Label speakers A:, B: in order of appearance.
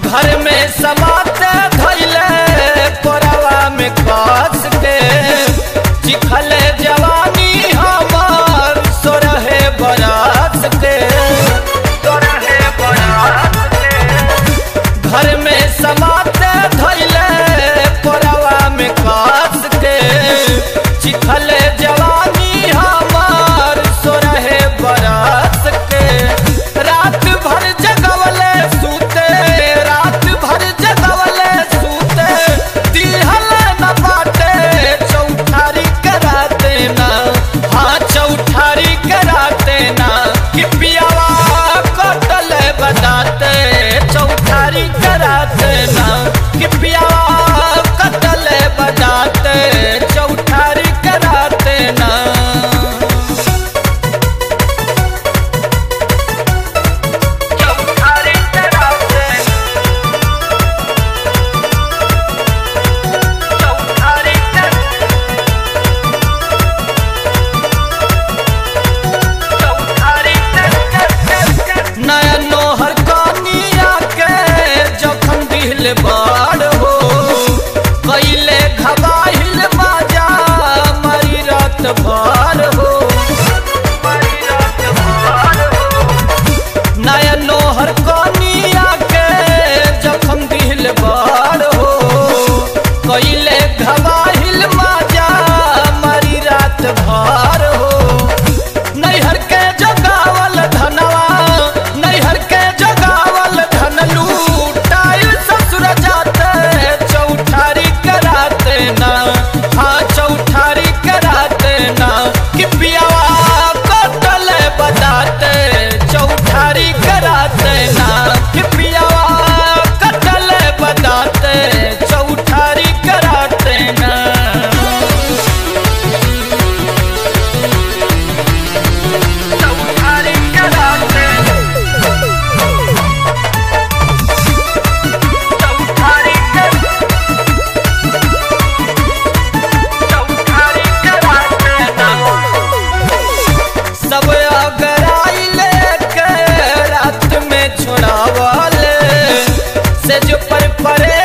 A: घर में समाते धैले कोरवा में कस के चिखले जवानी हमर सोरहे बरस के सोरहे बरस के घर में समाते धैले कोरवा में कस के चिखले जवानी हमर सोरहे बरस के रात भर जगवले सूते रात भर जगवले सूते दिहल न बाटे चौठारी कराते ना हाँ चौठारी कराते ना कि पियावा कटल बताते चौठारी कराते ना कि पियावा कटल बताते चौठारी कराते ना चौठारी कराते चौठारी नया नोहर कनिया के जखन दिल बाड़ हो कैले घबाहिल बाजा मरी रात भर हो नया नोहर कनिया के जखन दिल बाड़ हो कैले घबाहिल बाजा मरी रात भर हो नैहर के जगावल धनवा नैहर के जगावल धन लूटाइल ससुर जाते चौठारी कराते ना हाँ चौठारी कराते ना कि पियावा कटल बताते चौठारी कराते ना कि पियावा कटल बताते चौठारी कराते ना चौठारी कराते चौठारी चौठारी कराते ना सब अगराई लेके रात में छोड़ावले से जो पर परे